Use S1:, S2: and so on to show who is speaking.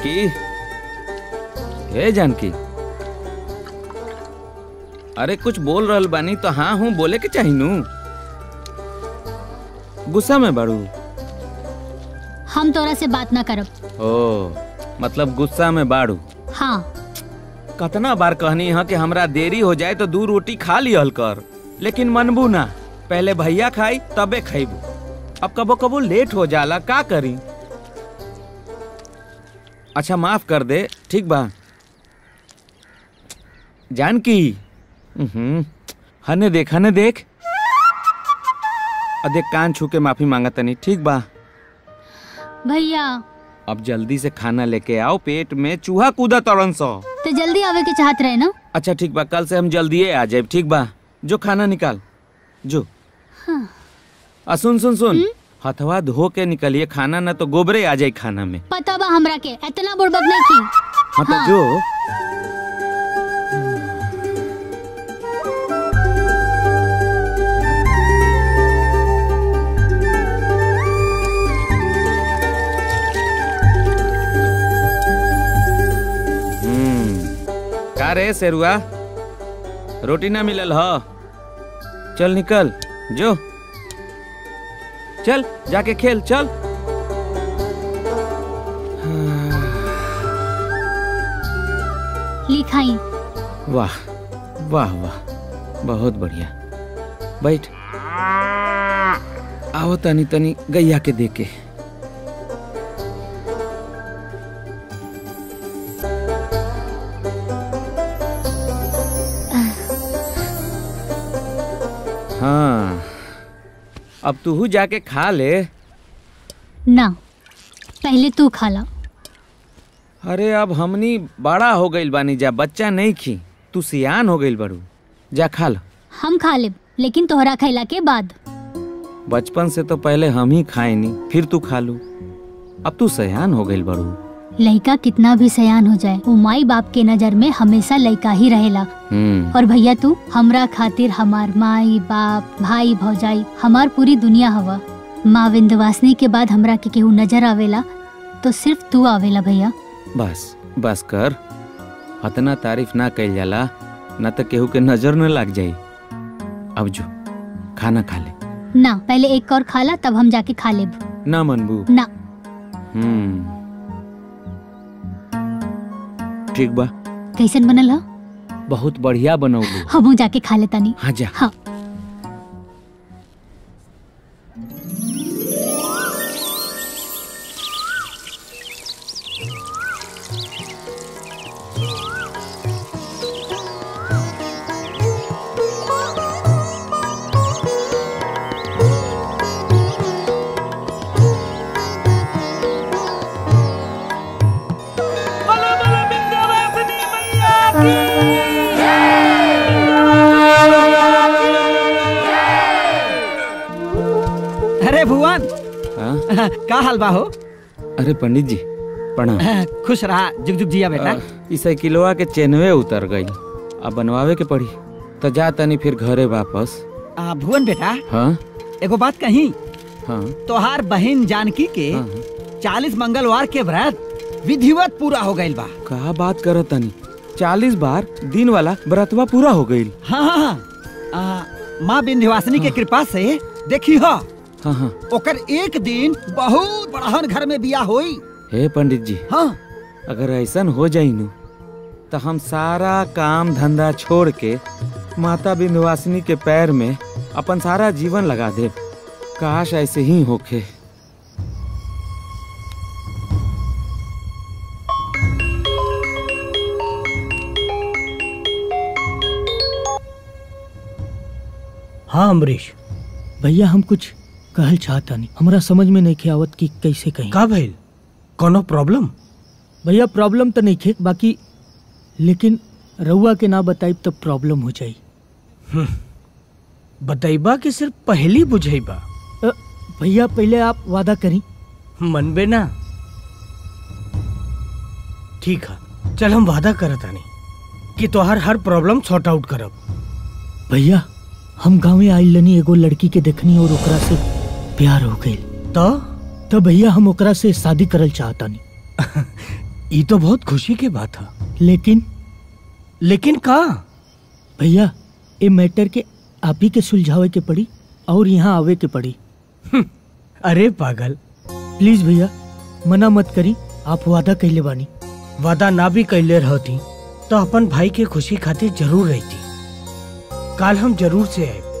S1: जानकी हे जानकी अरे कुछ बोल रहल बानी तो हाँ हूँ बोले के चाही नू गुस्सा में बाड़ू
S2: हम तोरा से बात ना करब
S1: ओ मतलब गुस्सा में बाड़ू
S2: हाँ
S1: कतना बार कहनी है कि हमरा देरी हो जाए तो दू रोटी खा लिहल कर लेकिन मनबू ना पहले भैया खाई तबे खैबू अब कबो कबो लेट हो जाला का करी अच्छा माफ कर दे ठीक बा जानकी हम्म हने देख हने देख अदे कान छू के माफी मांगा तनी ठीक बा
S2: भैया
S1: अब जल्दी से खाना लेके आओ पेट में चूहा कूदा तड़न सौ
S2: तो जल्दी आवे के चाहत रहे ना
S1: अच्छा ठीक बा कल से हम जल्दी आ जाए ठीक बा जो खाना निकाल जो
S2: हाँ।
S1: आ सुन सुन सुन हथवा धो के निकलिए खाना ना तो गोबरे आ जाए खाना में
S2: पता बा हमरा के इतना बुड़बक नहीं की
S1: हाँ तो
S2: हाँ।
S1: जो हम्म, का रे सेरुआ रोटी ना मिलल ह चल निकल जो चल जाके खेल चल
S2: लिखाई
S1: वाह वाह वाह बहुत बढ़िया बैठ आओ तनी तनी गैया के देके हाँ अब तू जाके खा ले
S2: ना पहले तू खा ला
S1: अरे अब हमनी बड़ा हो गइल बानी जा बच्चा नहीं खी तू सियान हो गइल बड़ू जा खा लो
S2: हम खा लेब लेकिन तोहरा खैला के बाद
S1: बचपन से तो पहले हम ही खाए नी फिर तू खा लू अब तू सयान हो गइल बड़ू
S2: लड़का कितना भी सयान हो जाए वो माई बाप के नजर में हमेशा लड़का ही रहेला
S1: हम्म
S2: और भैया तू हमरा खातिर हमार माई बाप भाई भौजाई हमार पूरी दुनिया हवा माँ विंध्यवासिनी के बाद हमरा के केहू नजर आवेला तो सिर्फ तू आवेला भैया
S1: बस बस कर अतना तारीफ ना कइल जाला न तो केहू के नजर न लग जाई अब जो खाना खा ले
S2: ना पहले एक और खा ला तब हम जाके खा लेब
S1: ना मनबू
S2: ना
S1: हम्म ठीक बा
S2: कैसन बनल ह
S1: बहुत बढ़िया बनौलू
S2: हमहू जाके खा लेता नहीं
S1: हाँ जा
S2: हाँ
S3: अरे भुवन
S1: हाँ?
S3: का हाल बा हो
S1: अरे पंडित जी प्रणाम
S3: खुश रहा जुग जुग जिया बेटा
S1: अ, ई साइकिलवा के चेनवे उतर गई अब बनवावे के पड़ी तो जा तनी फिर घरे वापस
S3: आ, भुवन बेटा
S1: हाँ
S3: एगो बात कही
S1: हाँ
S3: तोहार बहन जानकी के
S1: हाँ,
S3: चालीस मंगलवार के व्रत विधिवत पूरा हो गइल बा
S1: का बात करत तनी चालीस बार दिन वाला व्रतवा पूरा हो गई
S3: हाँ हाँ हाँ आ, माँ विंध्यवासिनी के कृपा से देखी हो
S1: हाँ हाँ
S3: ओकर एक दिन बहुत बड़हन घर में बिया होई
S1: हे पंडित जी
S3: हाँ
S1: अगर ऐसन हो जाई नु तो हम सारा काम धंधा छोड़ के माता विंध्यवासिनी के पैर में अपन सारा जीवन लगा दे काश ऐसे ही होखे
S4: हाँ अमरीश भैया हम कुछ कहल चाहता नहीं हमरा समझ में नहीं आवत कि कैसे कहीं
S5: का भइल कोनो प्रॉब्लम
S4: भैया प्रॉब्लम तो नहीं खे बाकी लेकिन रउआ के ना बताई तो प्रॉब्लम हो जाई
S5: बतैबा कि सिर्फ पहली बुझैबा
S4: अ, भैया पहले आप वादा करी
S5: मनबे ना ठीक है चल हम वादा करत आनी कि तोहर हर प्रॉब्लम सॉर्ट आउट करब
S4: भैया हम गाँव आइल लनी एगो लड़की के देखनी और ओकरा से प्यार हो गई
S5: तो
S4: तो भैया हम ओकरा से शादी करल चाहता नहीं
S5: ये तो बहुत खुशी के बात है
S4: लेकिन
S5: लेकिन का
S4: भैया ये मैटर के आप ही के सुलझावे के पड़ी और यहाँ आवे के पड़ी
S5: अरे पागल
S4: प्लीज भैया मना मत करी आप वादा कैले बानी
S5: वादा ना भी कैले रहती तो अपन भाई के खुशी खातिर जरूर रहती काल हम जरूर से आए